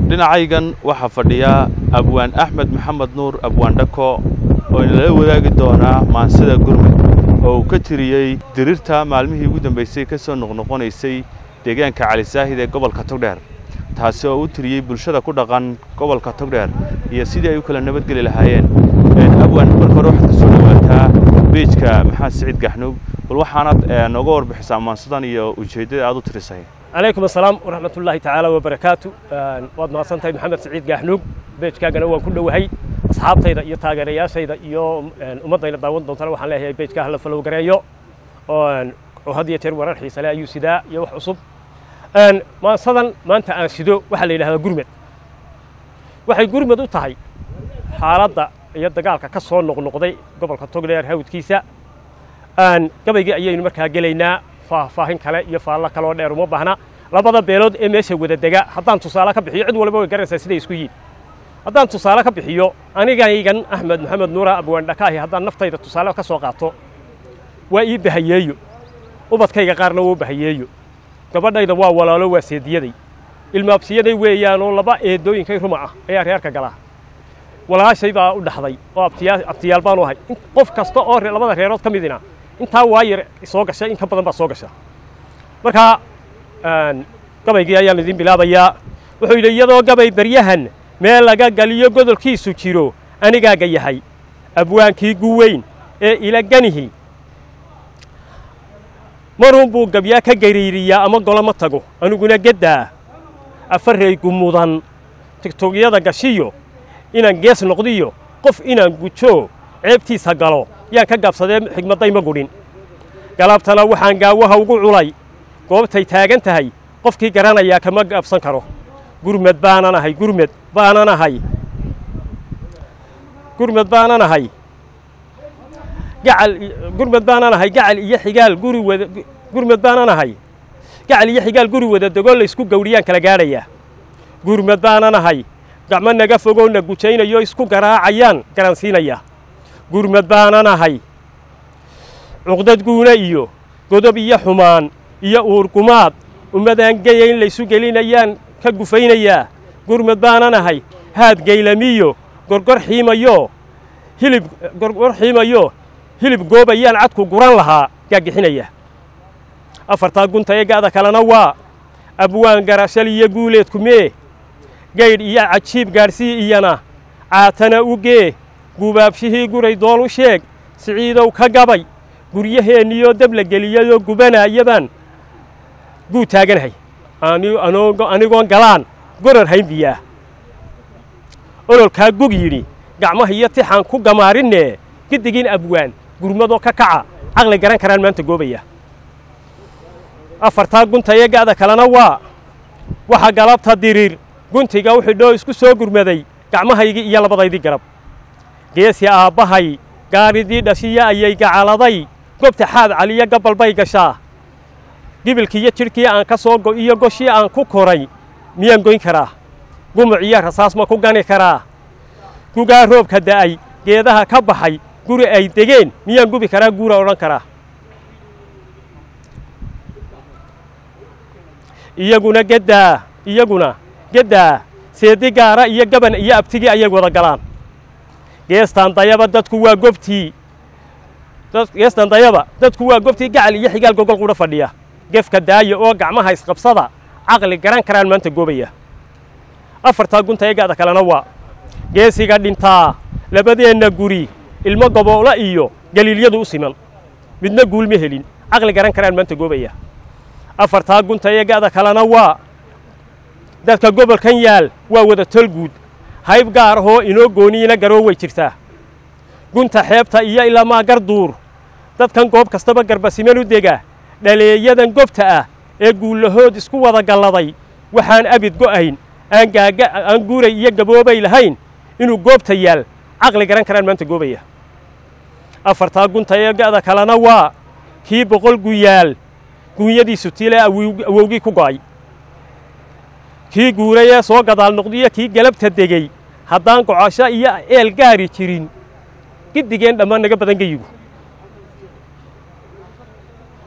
dhinacaygan waxaa fadhiya abwaan axmed maxamed nuur abwaan dhako oo inala wadaagi doonaa maansida gurmud oo uu ka tiriyey dirirta maalmihii ugu dambaysay ka soo noqnoqonaysay deegaanka calisaahid ee gobolka togdheer taasi oo u tiriyey bulshada ku dhaqan gobolka togdheer iyo sidii ay u kala nabadgeli lahaayeen abwaan marka hore waxaad ka soo dhawaataa beejka maxamed siciid gaxnuug bal waxaanaad nooga warbixisaa maansadan iyo ujeeddada aad u tirisay calaykum asalaam waraxmat ullaahi tacaala wabarakaatu waad mahadsan tahay maxamed siciid gaaxnuug beejkaagana waan ku dhowahay asxaabtayda iyo taageerayaashayda iyo ummaddayna daawan doontana waxaan leeyahay beejkaa hala falow gareeyo oo had iyo jeer warar xiise leh ayuu sidaa iyo wax cusub maansadan maanta aan sido waxaa la yidhahdaa gurmed waxay gurmed u tahay xaaladda iyo dagaalka ka soo noqnoqday gobolka togdheer hawdkiisa gabaygii ayaynu markaa gelaynaa faahfaahin kale iyo faallo kaloo dheer uma baahna labada beelood ee meesha wada dega haddaan tusaale ka bixiyo cid walba way garanaysaa siday isku yihin haddaan tusaale ka bixiyo anigaygan axmed maxamed nuura abwaandhakaahi haddaan naftayda tusaale ka soo qaato waa ii bahayeeyo ubadkayga qaarna wuu bahayeeyo gabadhayda waa walaalo waa seediyaday ilmaabsiyaday weeyaanoo laba eedooyinkay ruma ah ayaa reerka galaa walaashay baa u dhaxday oo abtiyaal baanu ahay qof kasta oo labada reerood ka midina intaa waayar soo gasha in ka badan baa soo gasha marka gabaygii ayaan idin bilaabayaa wuxuu yidhi iyadoo gabay baryahan meel laga galiyo godolkiisu jiro anigaaga yahay abwaankii guweyn ee ila ganihi maruun buu gabyaa ka gariiriyaa ama goloma tago aniguna geddaa afaraygu mudan tigtogyada gashiyo inaan gees noqdiyo qof inaan gujo ceebtiisa galo yaan ka gaabsadee xigmaddayma gudhin galabtana waxaan gaawaha ugu culay goobtay taagan tahay qofkii garanayaa kama gaabsan karo gurmed baanan ahay gurmed baanan ahay gurmed baanan ahay gacal gurmed baanan ahay gacal iyo xigaal guri wada gurmed baanan ahay gacal iyo xigaal guri wada degoo laysku gawdhiyaan kala gaadhayaa gurmed baanan ahay gacmo naga fogoo na gujaynayo isku garaacayaan garansiinaya gurmed baanan ahay cuqdad guuna iyo godob iyo xumaan iyo uurgumaad ummadaan geyayn laysu gelinayaan ka gufaynayaa gurmed baanan ahay haad gaylamiyo gorgor xiimayo hilib gorgor xiimayo hilib goobayaan cadku guran lahaa gaagixinaya afartaa gunta ee ga'da kalena waa abwaan garashal iyo guuleedku mee gaydh iyo cajiib gaadhsii iyana caatana u gee gubaabshihii guray dool u sheeg siciidow ka gabay guryaheenniyo dab la geliyayoo gubanaayabaan guu taaganahay anigoon galaan gorar haynbiyaa ololkaa gug yidhi gacmaha iyo tixaan ku gamaarinee giddigiin abwaan gurmadoo ka kaca caqli garan karaan maanta goobaya afartaa gunta ee ga'da kalena waa waxa galabta diriir guntiga u xidhoo isku soo gurmaday gacmahaygii iyo labadaydii garab geesi aabbahay gaaridii dhashiya ayay gacaladay gobta xaad caliyo gabbal bay gashaa gibilkiiyo jidhkii aan ka soo go iyo goshii aan ku koray miyaan goyn karaa gumuc iyo rasaas ma ku gani karaa gugaa roobka da'ay geedaha ka baxay guri ay degeen miyaan gubi karaa guura odhan karaa iyaguna geddaa iyaguna geddaa seedi gaara iyo gaban iyo abtigii ayay wada galaan geestaan dayaba dadku waa gobtii geestaan dayaba dadku waa gobtii gacal iyo xigaal gogol qudha fadhiya gefka daaya oo gacmaha isqabsada caqli garan karaan maanta goobaya afartaa gunta ee ga'da kalena waa geesiga dhintaa labadeenna guri ilmo goboola iyo galiilyadu u siman midna guul ma helin caqli garan karaan maanta goobaya afartaa gunta ee ga'da kalena waa dadka gobolkan yaal waa wada tolguud hayb gaar ahoo inoo gooniina garoo way jirtaa gunta xeebta iyo ilamaa garduur dadkan goob kastaba garbasiman u dega dhaleeyadan gobta ah ee guullahood isku wada galladay waxaan abid go'ayn aan gaaga aan guuray iyo gaboobay lahayn inuu goobta yaal caqli garan karaan maanta goobaya afartaa gunta ee ga'da kalena waa kii boqol guyaal guunyadiisu tiile awowgii ku go'ay kii guuray ee soo gadaal noqdiyo kii galabta degey haddaan gocosho iyo eel gaari jirin giddigeen dhammaan naga badan geyigu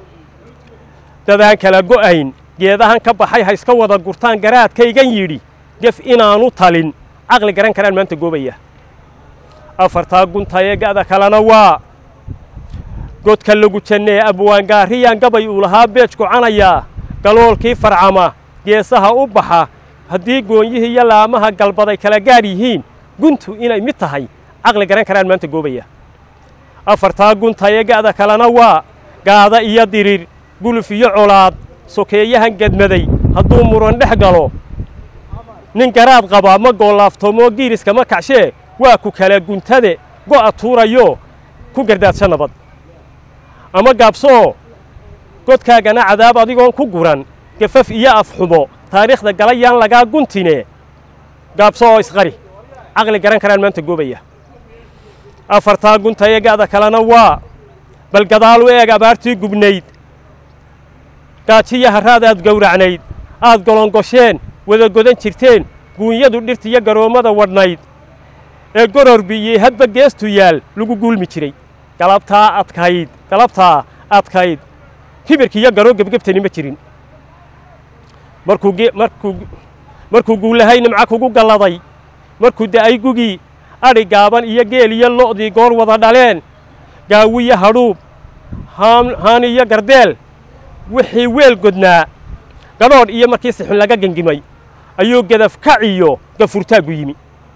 dadaan kala go'ayn geedahan ka baxay ha iska wada gurtaan garaadkaygan yidhi gef inaanu talin caqli garan karaan maanta goobaya afartaa guntaye ga'da kalena waa godka lagu jannee abwaangaariyaan gabay uu lahaa beej gocanayaa galoolkii farcama geesaha u baxa haddii goonyihii iyo laamaha galbaday kala gaar yihiin guntu inay mid tahay caqli garan karaan maanta goobaya afartaa guntaye ga'da kalena waa gaada iyo dirir guluf iyo colaad sokeeyahan gedmaday hadduu muran dhex galo nin garaad qaba ma goolaaftoomoo giiriska ma kacshee waa ku kala guntade go'a tuurayo ku gardaadsha nabad ama gaabsoo godkaagana cadaab adigoon ku guran gafaf iyo afxumo taariikhda galayaan lagaa guntine gaabso oo isqari caqli garan karaan maanta goobaya afartaa guntaye ga'da kalena waa bal gadaal u eeg abaartii gubnayd gaajiya harraad aad gowracnayd aad golongosheen wada godan jirteen guunyadu dhirtiyo garoommada wadhnayd ee gororbiiyey hadba geestu yaal lagu guulmi jiray galabtaa adkayd galabtaa adkayd kibirkiiyo garoo gebgebtani ma jirin markuu markuu markuu guulahay nimca kugu galladay markuu da'ay gugii adhi gaaban iyo geel iyo lo'dii goor wada dhaleen gaawiyo hadhuub haan iyo gardeel wixii weel godnaa gadhoodh iyo markii sixun laga gengimay ayuu gedaf kaciyo gafurtaaggu yimi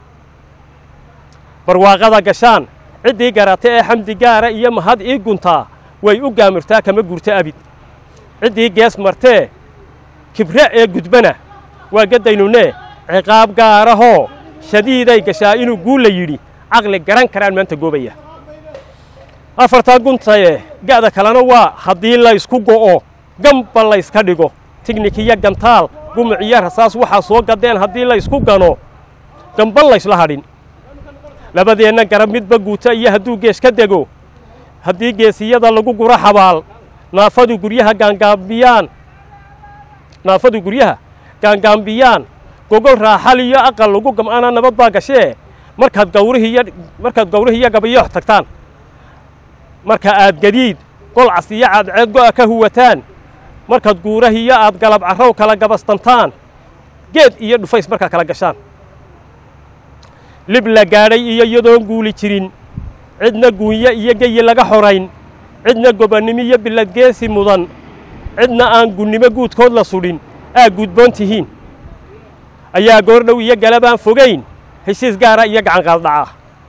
barwaaqada gashaan ciddii garata ee xamdi gaara iyo mahad ii guntaa way u gaamirtaa kama gurto abid ciddii gees martee kibre ee gudbana waa gaddaynunee ciqaab gaarahoo shadiiday gashaa inuu guulla yidhi caqli garan karaan maanta goobaya afartaa guntaye ga'da kalena waa haddii laysku go'o gamba layska dhigo tignikiyo gantaal gumuc iyo rasaas waxaa soo gaddeen haddii laysku gano gamba laysla hadhin labadeenna garab midba guuta iyo hadduu gees ka dego haddii geesiyada lagu guro xabaal naafadu guryaha gaangaambiyaan naafadu guryaha gaangaambiyaan gogol raaxal iyo aqal lagu gam'ana nabad baa gashee markaad gawrihiiyo markaad gawrihiiyo gabayoox tagtaan marka aad gadiid golcas iyo cadceed go'a ka huwataan markaad guurahiyo aad galab carrow kala gabastantaan geed iyo dhufays markaa kala gashaan lib la gaadhay iyo iyadoon guuli jirin cidna guunyo iyo geyi laga xorayn cidna gobannimo iyo billadgeesi mudan cidna aan gunnimo guudkood la sudhin aa gudboon tihiin ayaa goordhow iyo galabaan fogayn heshiis gaara iyo gacanqaaddhaca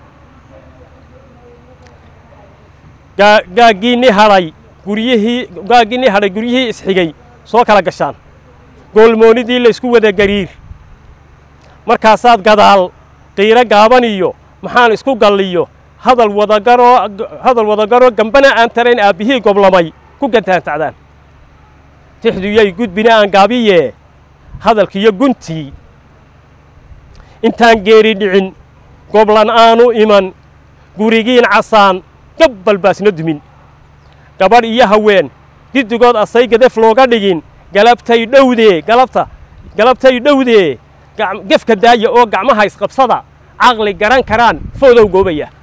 gaaggiinni hadhay guryihii gaaggiinni hadhay guryihii isxigay soo kala gashaan goolmoonidii laysku wada gariir markaasaad gadaal qiiro gaaban iyo maxaan isku galliyo hadal wadagaroo hadal wadagaroo gambana aan tarayn aabbihii goblamay ku gantaantacdaan tixduyay gudbina aan gaabiyee hadalkiiyo guntii intaan geeri dhicin goblan aanu iman gurigiin casaan gabbal baasna dumin gabadh iyo haween giddigood asay gadaf looga dhigin galabtay dhowdee galabta galabtay dhowdee gefka daaya oo gacmaha isqabsada caqli garan karaan foodow goobaya